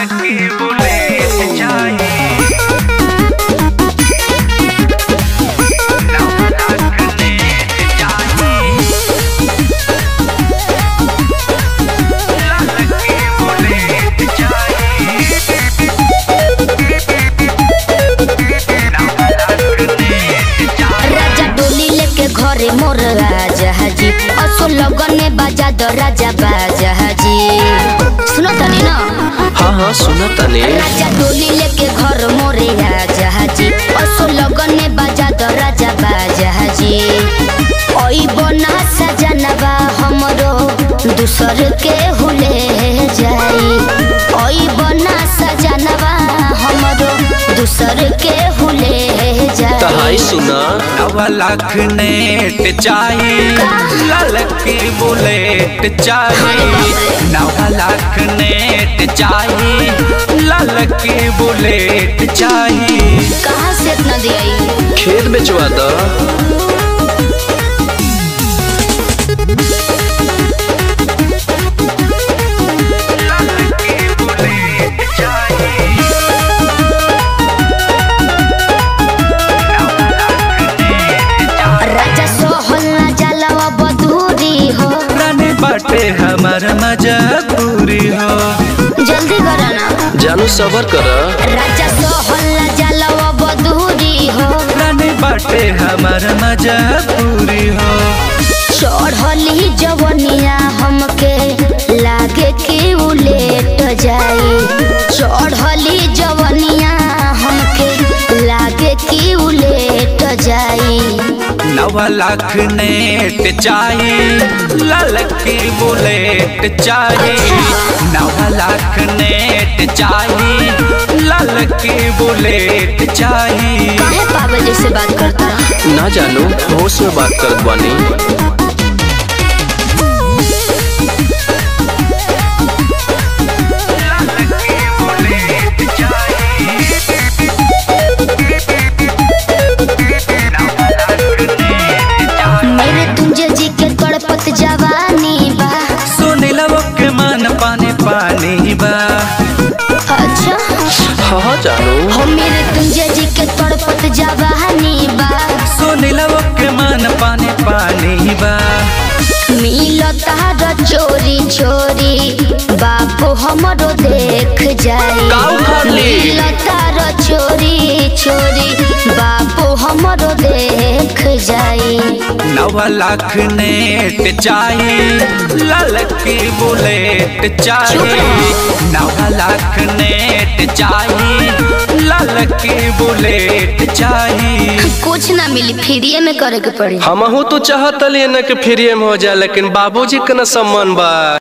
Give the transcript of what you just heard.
के बुलेट चाहिए नौ लाख नेट चाहिए लाख के बुलेट चाहिए नौ लाख नेट चाहिए राजा डोली लेके घरे मोर राजा हाजी असो लगन में बाजा दो राजा बाजा हाजी सुनो तनी ना हाँ हाँ सुना तने राजा डोली लेके घर मोरे राजा हाजी असो लगन में बाजा दो राजा बाजा हाजी ओई बना सजनबा हमरो दूसर के हुले जाई ओई बना सजनबा हमरो दूसर के हुले जाई तहाई सुना नवा लाख नेट चाहिए लाल की बुलेट चाहिए नवा लाख नेट चाहिए लाल की बुलेट चाहिए कहाँ से इतना दिया खेत बेचवा द लाल की बुलेट चाहिए नवा लाख नेट चाहिए राजा सोहला जलवा बदूरी हो रानी बाटे हमार मजबूरी हो जल्दी करो ना जानू सबर कर राजा सोहला जलवा बदूरी हो रानी बाटे हमार मजबूरी हो चढ़ली जवनिया हमके लागे कि उलेट जाई चढ़ली जवनिया हमके लागे कि उलेट जाई नवा लाख नेट चाहिए लाल की बुलेट चाहिए नवा लाख नेट चाहिए लाल की बुलेट चाहिए काहे पागल जैसे बात करता ना जानू होश में बात करत बानी लाल की बुलेट चाहिए नवा लाख नेट चाहिए मेरे तुंजे जी के तड़पत जवानी बा सुनीला के मन पानी पानी बा अच्छा हाँ हाँ जानू हो मेरे तुंजे जी के तड़पत जवानी बा सुनीला के मन पानी पानी बा मिलता र चोरी चोरी बापू हमरो देख जाई का उखाड़ली? मिलता र चोरी चोरी बापू हमरो देख जाई नवा लाख नेट चाहिए लाल की बुलेट चाहिए नवा लाख नेट चाहिए लाल की बुलेट चाहिए कुछ ना मिली फ्री में करे के पड़ी हमहू तो चाहत न कि फ्री में हो जाए लेकिन बाबूजी के न सम्मान बा